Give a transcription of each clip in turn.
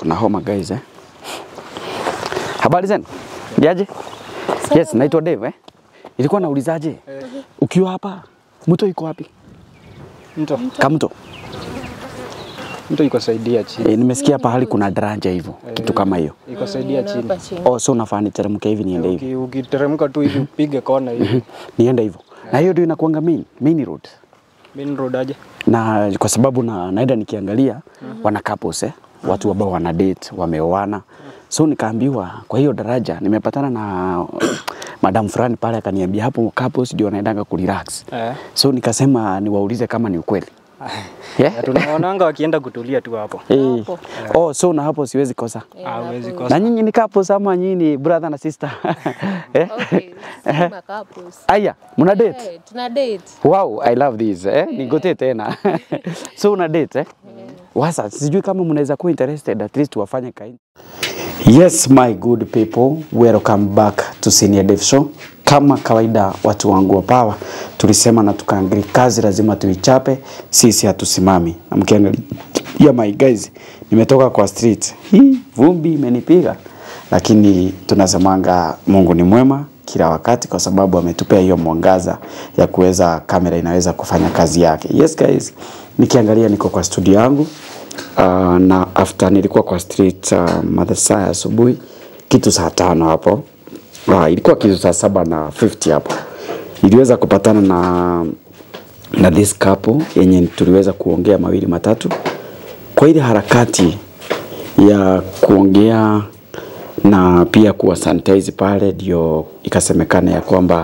niko na homa guys eh. Habari zenu? Yaje? Yes, naitwa Dave eh. Ilikuwa naulizaje? Ukiwa hapa mto iko wapi? Mto, Kamto. mto iko saidia chini. E, nimesikia pahali kuna daraja hivyo, kitu kama hiyo. Iko saidia chini. Hapa chini. Oh, so unafaa niteremke hivi niende hivi. Uki- Ukiteremka tu hivi upige kona hivi. Niende hivyo. Na hiyo ndio inakuanga main, main road. Main road aje? na kwa sababu na, naenda nikiangalia wana couples eh, watu ambao wana date wameoana, so nikaambiwa kwa hiyo daraja nimepatana na madam fulani pale, akaniambia hapo couples ndio wanaendanga kurelax, Eh. so nikasema niwaulize kama ni ukweli yeah? Na Tunaonanga wakienda kutulia tu hapo. Eh. Oh, so na hapo siwezi kosa. Hawezi Na kosa. nyinyi ni couples ama nyinyi ni brother na sister? eh? Okay, sima couples. Aya, mna date? Eh, tuna date. Wow, I love this eh. Nigote tena. so una date eh? Wasa, sijui kama mnaweza kuwa interested at least wafanye kaini. Yes, my good people, welcome back to Senior Dev Show. Kama kawaida watu wangu wa power, tulisema na tukaangalia kazi lazima tuichape, sisi hatusimami. Na mkiangalia yeah, my guys, nimetoka kwa street. Hii vumbi imenipiga. Lakini tunasemanga Mungu ni mwema kila wakati kwa sababu ametupea hiyo mwangaza ya kuweza kamera inaweza kufanya kazi yake. Yes guys, nikiangalia niko kwa studio yangu uh, na after nilikuwa kwa street uh, masaa ya asubuhi kitu saa tano hapo uh, ilikuwa kitu saa saba na 50 hapo iliweza kupatana na na this couple yenye tuliweza kuongea mawili matatu kwa ile harakati ya kuongea na pia kuwa sanitize pale, ndio ikasemekana ya kwamba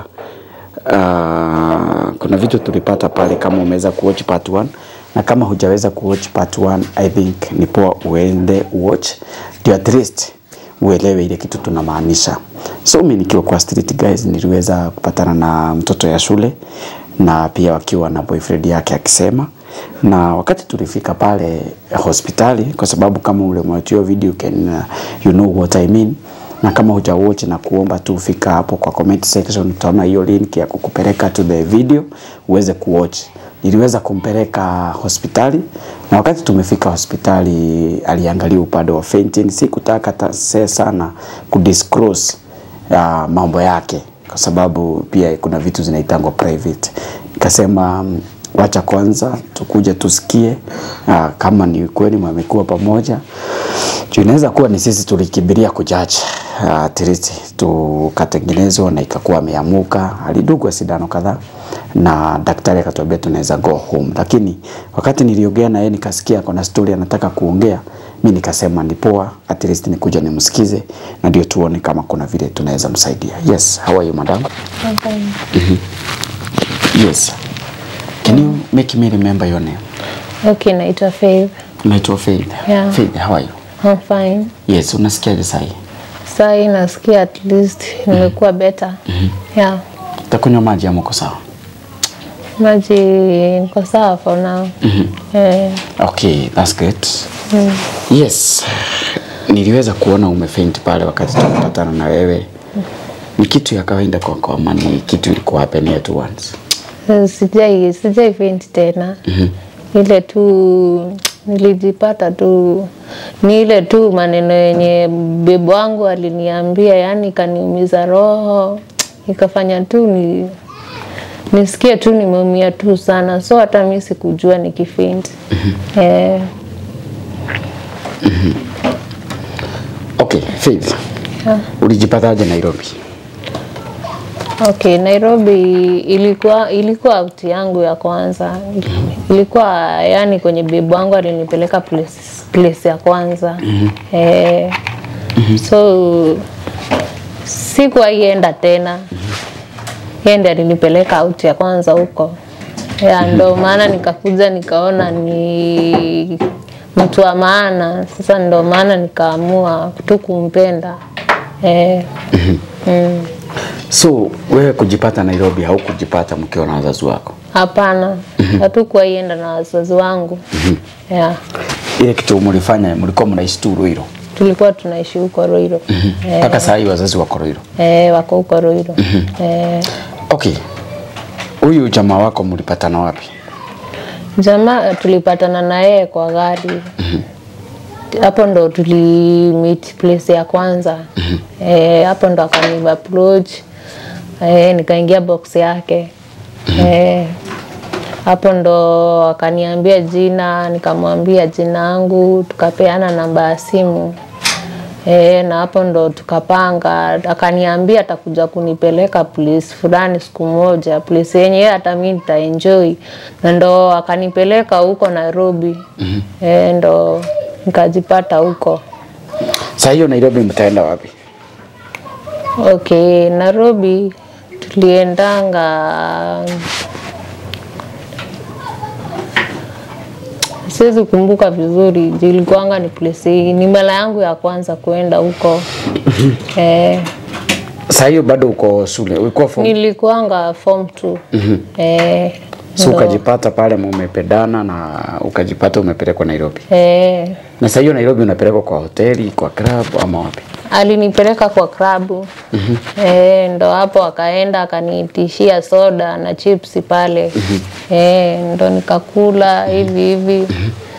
uh, kuna vitu tulipata pale. Kama umeweza kuwatch part 1 na kama hujaweza kuwatch part 1 I think ni poa uende watch, ndio at least uelewe ile kitu tunamaanisha. So mimi nikiwa kwa street guys, niliweza kupatana na mtoto ya shule na pia wakiwa na boyfriend yake akisema na wakati tulifika pale hospitali, kwa sababu kama ule mwachio video you can uh, you know what I mean, na kama huja watch na kuomba tu fika hapo kwa comment section, utaona hiyo link ya kukupeleka to the video uweze kuwatch. Niliweza kumpeleka hospitali na wakati tumefika hospitali aliangalia upande wa fainting. Sikutaka ta- se sana kudisclose uh, mambo yake kwa sababu pia kuna vitu zinaitangwa private. Nikasema mm, wacha kwanza tukuje tusikie uh, kama ni kweli wamekuwa pamoja juu inaweza kuwa ni sisi tulikibiria kujaji uh, at least tukatengenezwa na ikakuwa ameamuka. Alidugwa sindano kadhaa na daktari akatuambia tunaweza go home, lakini wakati niliongea na yeye nikasikia kuna story anataka kuongea, mi nikasema ni poa, at least nikuja nimsikize na ndio tuone kama kuna vile tunaweza msaidia. Yes, how are you madam? Yes. Can you make me remember your name? Okay, naitwa Faith. Naitwa Faith. Yeah. Faith, how are you? I'm fine. Yes, unasikiaje sahi? Saa hii nasikia at least nimekuwa better. Yeah. Takunywa maji ama uko sawa? Maji niko sawa for now. Eh, Okay, that's good. Yes. Niliweza kuona umefaint pale wakati tulipatana na wewe. Ni kitu ya kawaida kwako ama ni kitu ilikuwa happen at once? sijai sijai faint tena. Ile tu nilijipata tu ni ile tu maneno yenye bebo wangu aliniambia, yani ikaniumiza roho, ikafanya tu ni nisikie tu nimeumia tu sana, so hata mi sikujua nikifaint. Eh, Okay, Faith. Ulijipataje Nairobi? Okay, Nairobi ilikuwa ilikuwa out yangu ya kwanza. Ilikuwa yani kwenye bibi wangu alinipeleka place, place ya kwanza. Eh, so sikuwaienda tena. Yeye ndiye alinipeleka out ya kwanza huko. Ya ndo maana nikakuja nikaona ni mtu wa maana. Sasa ndo maana nikaamua tu kumpenda. Eh, mm. So wewe kujipata Nairobi haukujipata mkiwa na wazazi wako? Hapana, hatukuwaienda na wazazi wangu. Yeah. Ile kitu mlifanya mlikuwa mnaishi tu Ruiru Tulikuwa tunaishi huko Ruiru. Eh, mpaka saa hii wazazi wako Ruiru? eh, wako huko Ruiru. Eh, Okay, huyu jamaa wako mlipatana wapi? jamaa tulipatana na yeye kwa gari. hapo ndo tuli meet place ya kwanza eh, hapo ndo akani approach eh, nikaingia box yake eh, hapo ndo akaniambia jina, nikamwambia jina yangu, tukapeana namba ya simu e, na hapo ndo tukapanga. Akaniambia atakuja kunipeleka place fulani siku moja, place yenye yeye hata mimi nitaenjoy, na ndo akanipeleka huko Nairobi. mm -hmm. E, ndo nikajipata huko. Saa hiyo Nairobi mtaenda wapi? Okay, Nairobi tuliendanga siwezi kumbuka vizuri, juu ilikuwanga ni place, ni mara yangu ya kwanza kuenda huko eh, Saa hiyo bado uko shule, ulikuwa form nilikuwanga form 2 eh, so ndo- ukajipata pale umependana na ukajipata umepelekwa Nairobi. eh, Na saa hiyo Nairobi unapelekwa kwa hoteli, kwa club ama wapi? alinipeleka kwa klabu eh, ndo hapo akaenda akaniitishia soda na chips pale eh, ndo nikakula hivi hivi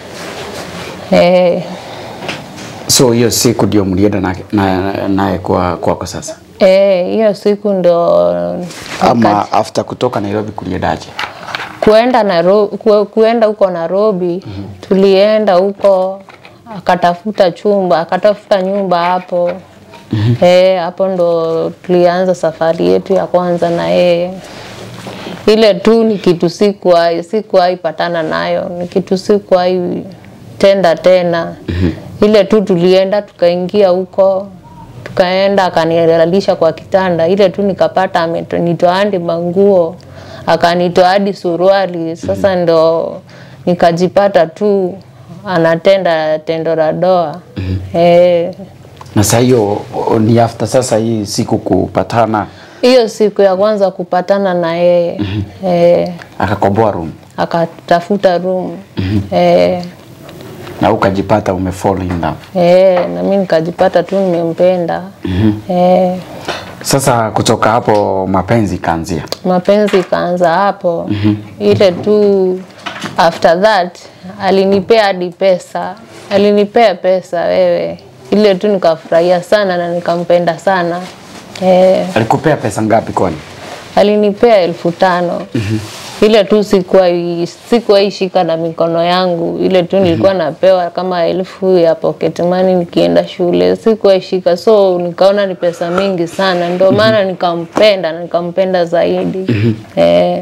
eh, So hiyo siku ndio mlienda naye na, naye kwa kwako sasa, eh, hiyo siku ndo ama after kutoka Nairobi kuliendaje? kuenda Nairobi, ku, kuenda huko Nairobi tulienda huko akatafuta chumba akatafuta nyumba hapo eh, hapo ndo tulianza safari yetu ya kwanza na yeye. Ile tu ni kitu sikuwahi sikuwahi patana nayo, ni kitu sikuwahi tenda tena. Ile tu tulienda tukaingia huko tukaenda akanilalisha kwa kitanda, ile tu nikapata amenitoa hadi manguo akanitoa hadi suruali. Sasa ndo nikajipata tu anatenda tendo la doa eh. Na saa hiyo o- ni after sasa hii siku kupatana, Hiyo siku ya kwanza kupatana na yeye eh, akakomboa room akatafuta room eh, na ukajipata umefall in love. eh, na mimi nikajipata tu nimempenda eh, Sasa kutoka hapo mapenzi kaanzia. mapenzi ikaanza hapo ile tu after that alinipea hadi pesa alinipea pesa wewe ile tu nikafurahia sana na nikampenda sana eh, Alikupea pesa ngapi kwani? alinipea elfu tano ile tu sikuwahi sikuwahi shika na mikono yangu ile tu nilikuwa napewa kama elfu ya pocket money nikienda shule sikuwahi shika so nikaona ni pesa mingi sana ndio maana nikampenda na nikampenda zaidi eh,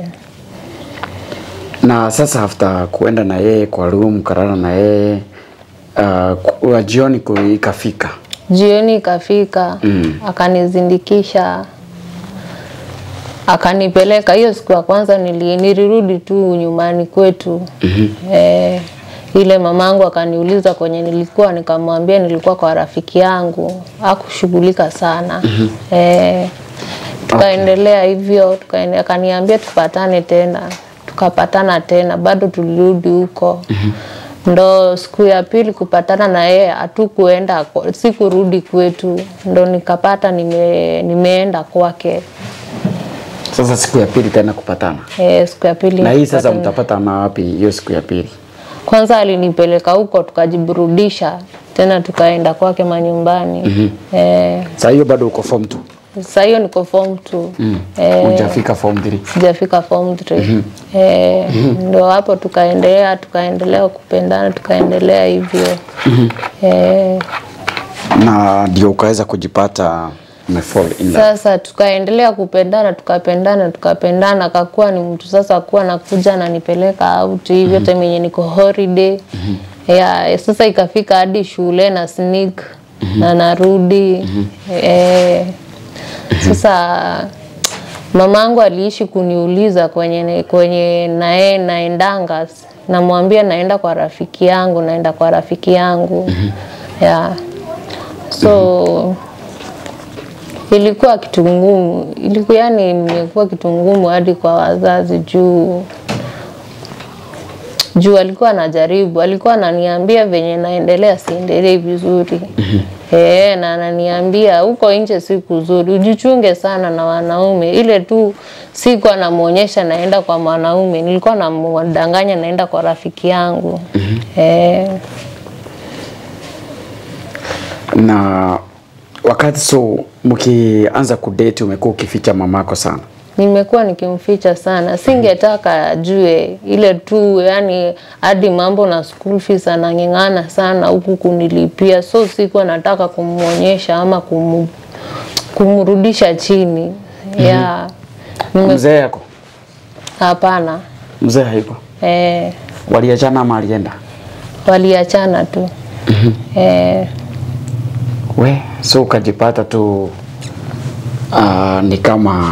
Na sasa after kuenda na yeye kwa room, karara na yeye uh, ku- jioni ku- ikafika jioni ikafika akanizindikisha akanipeleka hiyo siku ya kwanza nili, nilirudi tu nyumbani kwetu eh, ile mamangu akaniuliza kwenye nilikuwa nikamwambia nilikuwa kwa rafiki yangu akushughulika sana eh, tukaendelea hivyo tukaende, akaniambia tupatane tena tukapatana tena bado tulirudi huko ndo siku ya pili kupatana na yeye hatukuenda kwa- sikurudi kwetu ndo nikapata nime, nimeenda kwake sasa siku ya pili tena kupatana. e, siku ya pili Na hii sasa nikapata- mtapatana wapi hiyo siku ya pili? kwanza alinipeleka huko tukajiburudisha tena tukaenda kwake manyumbani mm-hmm. e, Saa hiyo bado uko form 2. sasa hiyo niko form 2 Mm. Eh, Hujafika form 3. sijafika form 3 eh, ndo hapo tukaendelea tukaendelea kupendana tukaendelea hivyo eh, Na ndio ukaweza kujipata umefall in love. sasa tukaendelea kupendana tukapendana tukapendana akakuwa ni mtu sasa kuwa nakuja ananipeleka out hivyo time yenye niko holiday ya sasa ikafika hadi shule na sneak na narudi eh, sasa mamangu aliishi kuniuliza kwenye kwenye naye naendanga namwambia naenda kwa rafiki yangu naenda kwa rafiki yangu yeah. so ilikuwa kitu ngumu, ilikuwa yani imekuwa kitu ngumu hadi kwa wazazi juu juu alikuwa anajaribu, alikuwa ananiambia venye naendelea siendelee vizuri eh, na ananiambia huko nje si kuzuri, ujichunge sana na wanaume. Ile tu siku anamuonyesha naenda kwa mwanaume, nilikuwa namdanganya naenda kwa rafiki yangu eh, Na wakati so mkianza kudate umekuwa ukificha mamako sana. nimekuwa nikimficha sana, singetaka ajue ile tu, yani hadi mambo na school fees anang'eng'ana sana huku kunilipia, so sikuwa nataka kumwonyesha ama kum, kumrudisha chini yeah. Nime- Mzee yako? Hapana, Mzee hayuko. eh, Waliachana ama alienda? waliachana tu eh, We, so ukajipata tu uh, ni kama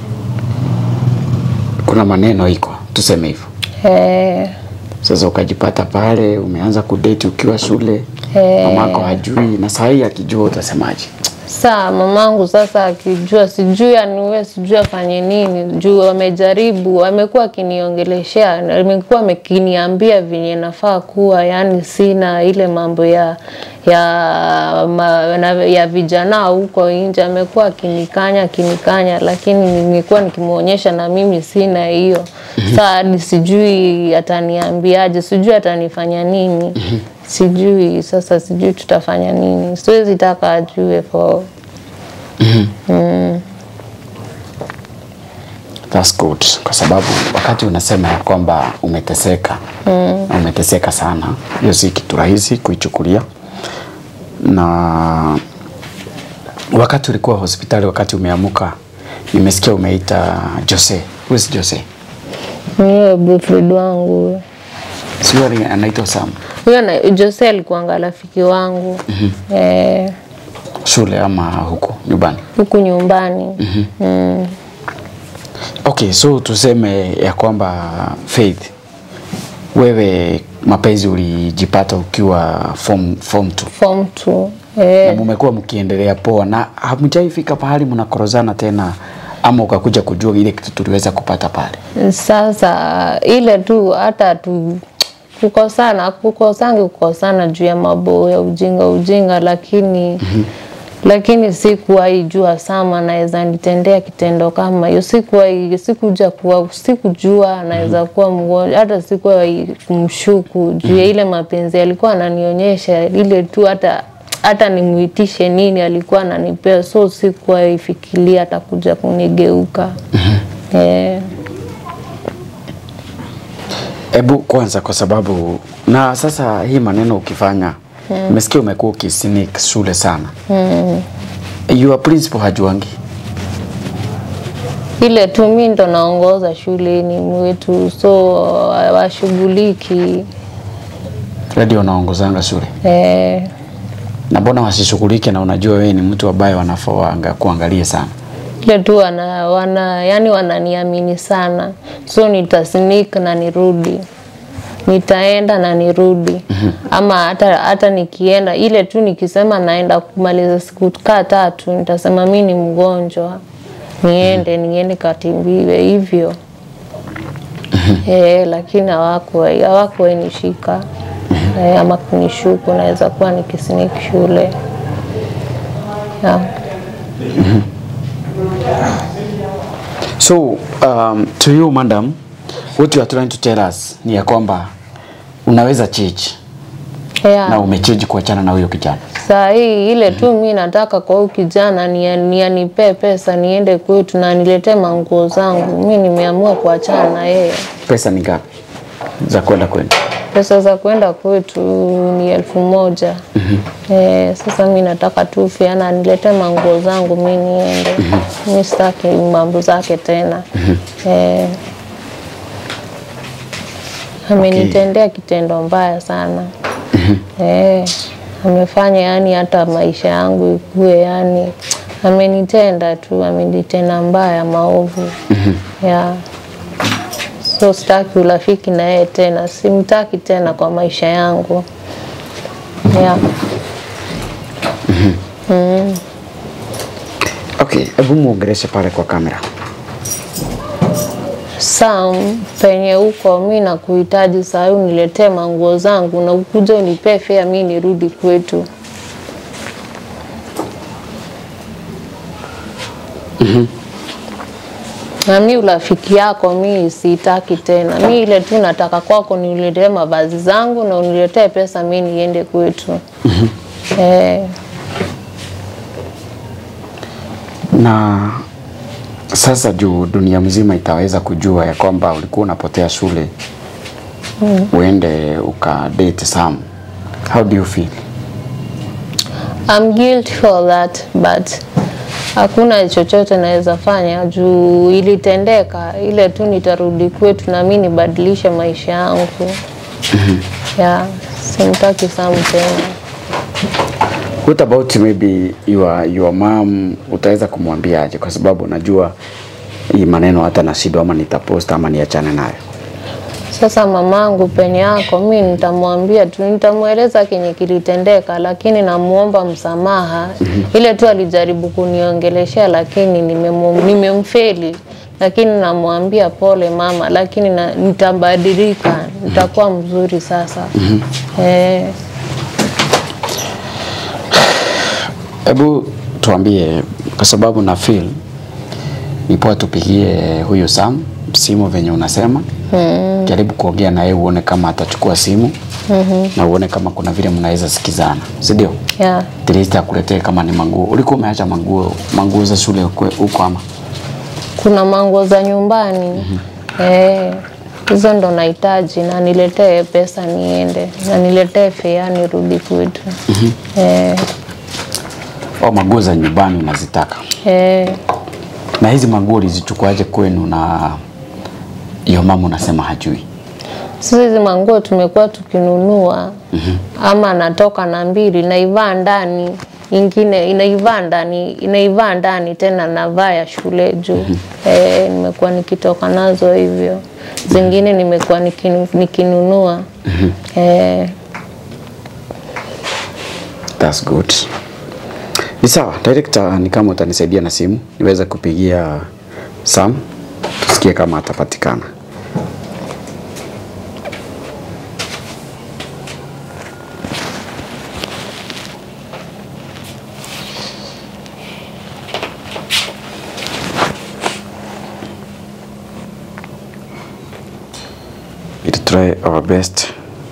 kuna maneno iko tuseme hivyo. eh, Sasa ukajipata pale umeanza kudate ukiwa shule Eh. mamako hajui, na saa hii akijua utasemaje? Saa mamangu sasa akijua, sijui aniwe, sijui afanye nini, juu amejaribu, amekuwa akiniongeleshea, na amekuwa akiniambia venye nafaa kuwa, yani sina ile mambo ya ya ma, na, ya vijana huko nje, amekuwa akinikanya akinikanya, lakini nimekuwa nikimwonyesha na mimi sina hiyo. Saa hadi sijui ataniambiaje, sijui atanifanya nini sijui sasa, sijui tutafanya nini. Siwezi taka ajue for That's good. Kwa sababu wakati unasema ya kwamba umeteseka mm. umeteseka sana, hiyo si kitu rahisi kuichukulia. Na wakati ulikuwa hospitali, wakati umeamuka, nimesikia umeita Jose. Who is Jose? hiyo boyfriend wangu huyo. Sio ali- anaitwa Sam. huyo na Jose alikuanga rafiki wangu eh, Shule ama huko nyumbani? huku nyumbani mm. Okay, so tuseme ya kwamba Faith, wewe mapenzi ulijipata ukiwa form form 2 form two na eh, mumekuwa mkiendelea poa na hamjaifika pahali mnakorozana tena, ama ukakuja kujua ile kitu tuliweza kupata pale? Sasa ile tu hata tu kukosana kukosangi kukosana juu ya mambo ya ujinga ujinga, lakini lakini sikuwahi jua sama naweza nitendea kitendo kama hiyo. Sikuwahi sikuja kuwa sikujua naweza kuwa mgonjwa, hata sikuwahi kumshuku juu ya ile mapenzi alikuwa ananionyesha ile tu hata hata nimuitishe nini alikuwa ananipea, so sikuwahi fikiria atakuja kunigeuka eh. Hebu kwanza, kwa sababu na sasa hii maneno ukifanya nimesikia umekuwa ukisneak shule sana mm. Your principal hajuangi ile tu mi ndo naongoza shuleni mwetu, so washughuliki radio unaongozanga shule eh, na mbona wasishughulike? Na unajua wewe ni mtu ambaye wanafaa waanga- kuangalie sana. ile tu wana, wana yani wananiamini sana, so nitasnik na nirudi nitaenda na nirudi ama hata hata nikienda ile tu nikisema naenda kumaliza siku kaa tatu nitasema mi ni mgonjwa niende niende katimbiwe hivyo eh, lakini hawakuwahi hawakuwahi nishika eh, ama kunishuku naweza kuwa nikisnik shule yeah. So um, to you madam, what you are trying to tell us ni ya kwamba unaweza change Yeah. na umechange kuachana na huyo kijana. Saa hii ile tu mi nataka kwa huyu kijana ni, ni anipee pesa niende kwetu na niletee manguo zangu. Mi nimeamua kuachana na yeye. Pesa ni ngapi za kwenda kwenu? Pesa za kwenda kwetu ni elfu moja. Eh, sasa mi nataka tu fiana niletee manguo zangu mi niende. Mi sitaki mambo zake tena. Eh, amenitendea kitendo mbaya sana. Eh, amefanya yani hata maisha yangu ikue yani amenitenda tu, amenitenda mbaya maovu. Yeah. So sitaki urafiki na yeye tena, simtaki tena kwa maisha yangu. Yeah. Okay, hebu muongeleshe pale kwa kamera. Sam, penye huko mi nakuhitaji saa hii uniletee manguo zangu na ukuja unipee fea mi nirudi kwetu. Na mi urafiki yako mi sitaki tena. Mi ile tu nataka kwako ni uniletee mavazi zangu na uniletee pesa mi niende kwetu. Eh, Na sasa juu dunia mzima itaweza kujua ya kwamba ulikuwa unapotea shule mm. uende ukadate Sam. How do you feel? I'm guilty for that but hakuna chochote naweza fanya juu ilitendeka, ile tu nitarudi kwetu na mimi nibadilishe maisha yangu. yeah, simtaki Sam tena. What about maybe your, your mom utaweza kumwambia aje? Kwa sababu najua hii maneno hata na shida ama nitapost ama niachane nayo. Sasa mamangu penye yako, mi nitamwambia tu, nitamweleza kenye kilitendeka, lakini namuomba msamaha. Ile tu alijaribu kuniongeleshea, lakini nimemu- nimemfeli, lakini namwambia pole mama, lakini na, nitabadilika, nitakuwa mzuri sasa. Eh, Hebu tuambie, kwa sababu na feel ni poa tupigie huyu Sam simu venye unasema mm. Jaribu kuongea naye uone kama atachukua simu mm-hmm. na uone kama kuna vile mnaweza sikizana, si ndio? yeah. At least akuletee kama ni manguo. Ulikuwa umeacha manguo manguo za shule kwe- huko ama? Kuna manguo za nyumbani eh, hizo ndo nahitaji, na niletee pesa niende, na niletee fea nirudi kwetu eh, Au manguo za nyumbani unazitaka? eh. Na hizi manguo ulizichukuaje kwenu na hiyo mama unasema hajui? Sisi hizi manguo tumekuwa tukinunua ama natoka na mbili naivaa ndani ingine inaivaa ndani inaivaa ndani tena navaa ya shule juu eh, nimekuwa nikitoka nazo hivyo zingine nimekuwa nikinu, nikinunua eh, That's good. Ni sawa, director, ni kama utanisaidia na simu niweze kupigia Sam tusikie kama atapatikana. We'll try our best.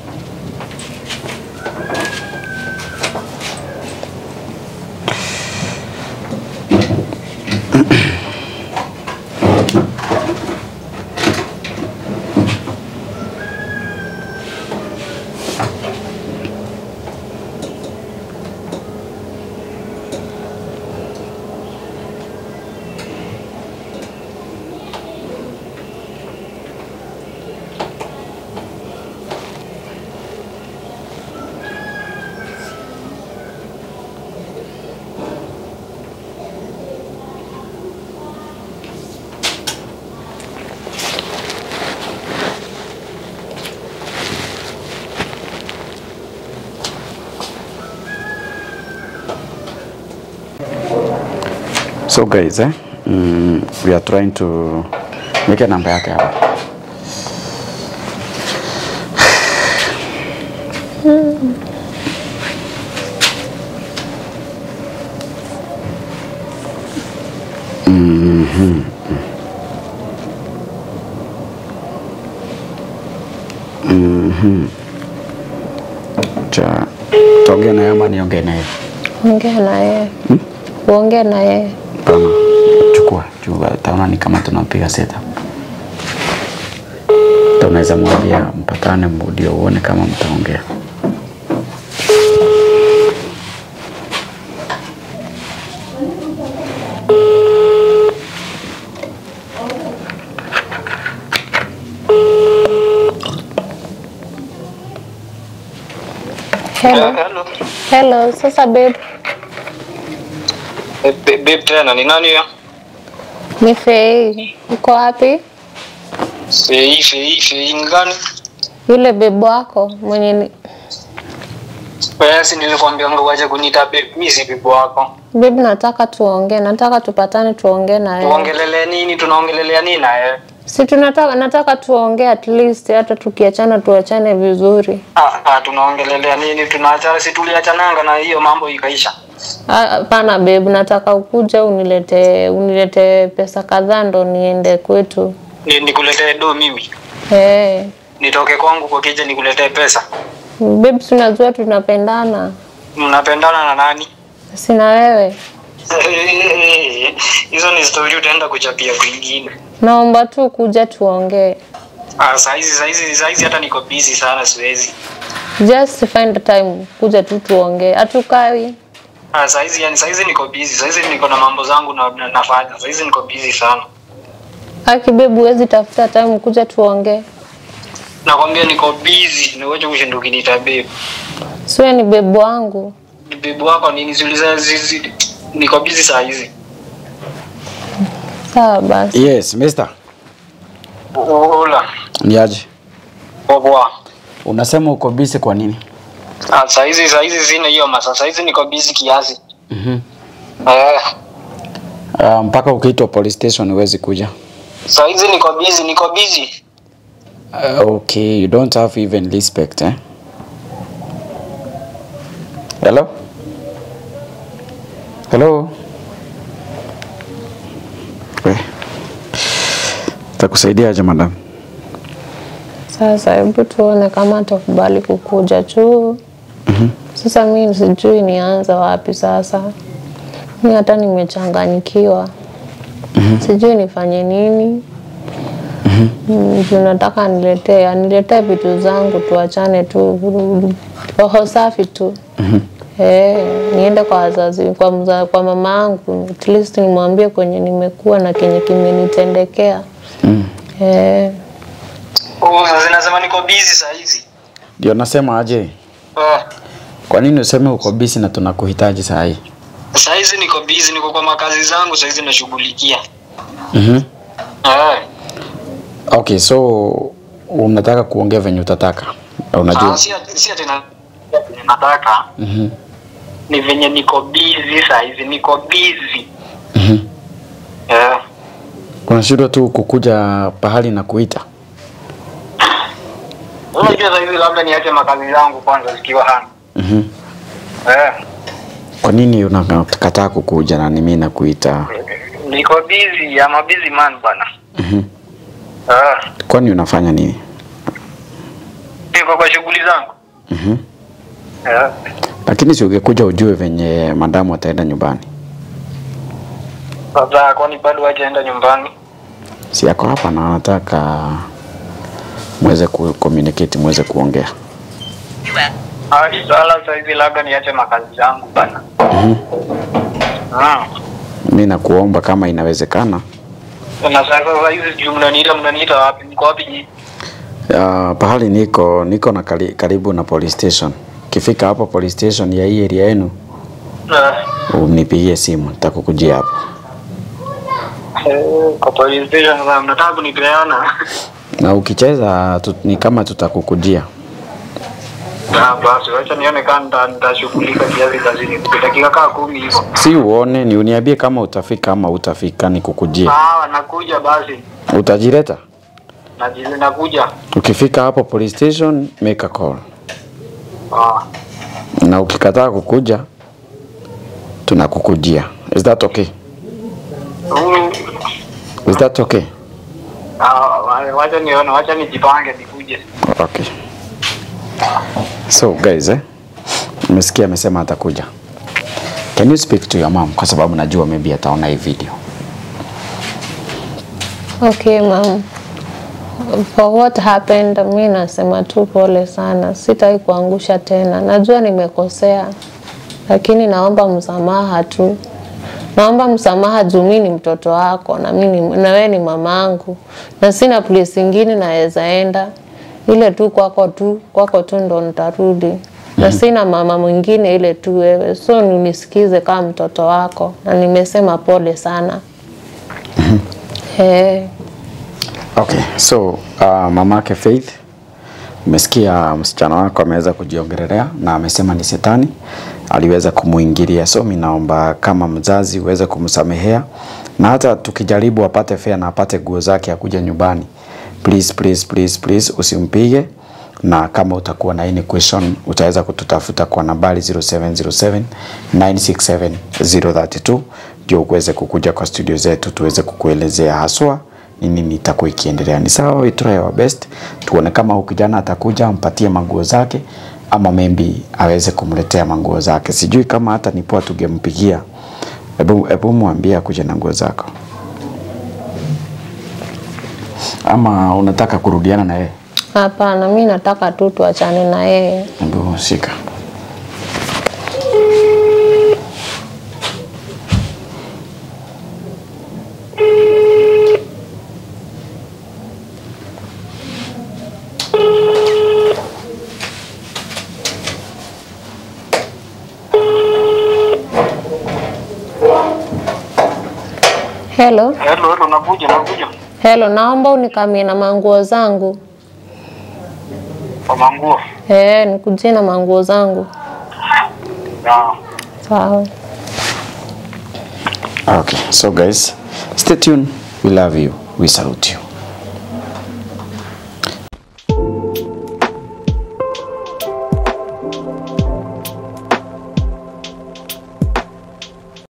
So guys, eh, mm, we are trying to weke namba yake hapa. Mhm. Mhm. Cha tuongee naye ama niongee naye? ongea na yeye uongee na yeye Hapana, chukua chukua, taona ni kama tunapiga setup. Tunaweza mwambia mpatane, ndio uone kama mtaongea. hello. Hello. Hello, sasa babe, Eh, ba- Babe tena ni nani ya? ni Fei, uko wapi? Fei, Fei, Fei ni gani? Yule babe wako mwenye ni... Wewe si nilikwambia ngo waje kuniita babe, mimi si bibi wako. Babe, nataka tuongee, nataka tupatane tuongee na yeye. Tuongelele nini? Tunaongelelea nini na yeye? Si tunataka nataka tuongee at least hata tukiachana tuachane vizuri. Ah, ah, tunaongelelea nini? Tunaachana, si tuliachananga na hiyo mambo ikaisha. Ah, Hapana babe, nataka ukuje unilete unilete pesa kadhaa ndo niende kwetu. Ni, nikuletee do mimi. Eh. Nitoke kwangu kwa kija nikuletee pesa. Babe, si unajua tunapendana. Mnapendana na nani? Sina wewe. hizo ni story utaenda kuchapia kwingine. Naomba tu kuja tuongee. Ah, saizi saizi saizi hata niko busy sana siwezi. Just find time kuja tu tuongee. Hatukai. Ah, saizi yani saizi niko busy. Saizi niko na mambo zangu na, na nafanya. Saizi niko busy sana. Aki bebu, huwezi tafuta time kuja tuongee. Nakwambia niko busy. Niweje kushinda ukiniita babe. Siwe ni bebu wangu. Ni babe wako nini ziuliza zizi. Niko busy saa hizi. Sawa basi. Yes, mister. Ola. Ni aje? Poa. Unasema uko busy kwa nini? Ah, saizi saizi sina hiyo masa. Saizi niko busy kiasi. Mhm. Eh. Uh, mpaka ukiitwa police station huwezi kuja. Saizi niko busy, niko busy. Uh, okay, you don't have even respect, eh? Hello? Hello? We. Takusaidia aje madam? Sasa hebu tuone kama atakubali kukuja tu. Sasa mi sijui nianza wapi sasa. Mi hata nimechanganyikiwa. Sijui nifanye nini. Mm, juu nataka niletee aniletee vitu zangu tuachane tu roho safi tu. Eh, niende kwa wazazi kwa, mza, kwa mama yangu at least nimwambie kwenye nimekuwa na kenye kimenitendekea. Eh, Oh, sasa nasema niko busy saa hizi. Ndio nasema aje? Ah, Kwa nini useme uko busy na tunakuhitaji saa hii? saa hizi niko busy, niko kwa makazi zangu saa hizi nashughulikia. Mhm. Ah, Okay, so unataka kuongea venye utataka. Unajua? ah, si ati- si ati na venye nataka. Mhm. Ni venye niko busy saa hizi, niko busy. Mhm. Eh. Unashindwa tu kukuja pahali na kuita. Unajua saa hizi labda niache makazi zangu kwanza zikiwa hana. Mhm. Eh. Kwa nini unakataa kukuja na mimi nakuita? Niko busy, I'm a busy man bwana. Mhm. Ah, Kwani unafanya nini? niko kwa shughuli zangu. Mhm. Eh. Lakini si ungekuja ujue venye madamu ataenda nyumbani. Sasa kwani bado hajaenda nyumbani? Si yako hapa na anataka muweze ku communicate, muweze kuongea. Ah, sala saa hizi labda niache makazi zangu bana. Mhm. Ah. Mimi nakuomba kama inawezekana, Na sasa saa hizi juu mnaniita mnaniita wapi? Niko wapi nyinyi? uh, pahali niko niko na kari, karibu na police station. Kifika hapo police station ya hii area yenu, Ah. unipigie simu, nitakukujia hapo. Eh, Kwa police station sasa mnataka kunipeana. Na ukicheza tu, ni kama tutakukujia. Ah, basi wacha nione kama nita- nitashughulika kiasi kazini. Dakika kaa kumi hivyo. Si uone, ni uniambie kama utafika ama utafika, nikukujie. Sawa, nakuja basi. Utajileta? Naji- Nakuja. Ukifika hapo police station, make a call. Ah. Na ukikataa kukuja, tunakukujia. Is that okay? Mm. Is that okay? Ah, wa- wacha nione, wacha nijipange nikuje. Okay. So guys, eh, umesikia amesema atakuja. Can you speak to your mom kwa sababu najua maybe ataona hii video. Okay, ma'am. For what happened, mi nasema tu pole sana, sitaki kuangusha tena. Najua nimekosea, lakini naomba msamaha tu. Naomba msamaha juu mi ni mtoto wako na mi ni- na wewe ni mamangu, na sina place ingine naweza enda ile tu kwako tu kwako tu ndo nitarudi na sina mama mwingine ile tu wewe, so nisikize kama mtoto wako, na nimesema pole sana. Eh. Okay, so uh, mamake Faith, umesikia msichana wako ameweza kujiongelelea na amesema ni shetani aliweza kumuingilia. So mimi naomba kama mzazi uweze kumsamehea, na hata tukijaribu apate fare na apate nguo zake akuja nyumbani, please please please please usimpige, na kama utakuwa na any question utaweza kututafuta kwa nambari 0707 967 032 ndio uweze kukuja kwa studio zetu tuweze kukuelezea haswa ni nini itakuwa ikiendelea. Ni sawa, we try our best, tuone kama huyu kijana atakuja ampatie manguo zake, ama maybe aweze kumletea manguo zake. Sijui kama hata ni poa tungempigia Hebu hebu mwambie akuje na nguo zako, ama unataka kurudiana na yeye? Hapana, mi nataka tu tuachane na yeye. Hebu shika. Hello, Hello, hello, nakuja, nakuja. hello, naomba unikamie na manguo zangu. Kwa manguo. Eh, nikujie na manguo zangu. Ya. Sawa. Okay, so guys, stay tuned. We love you. We salute you.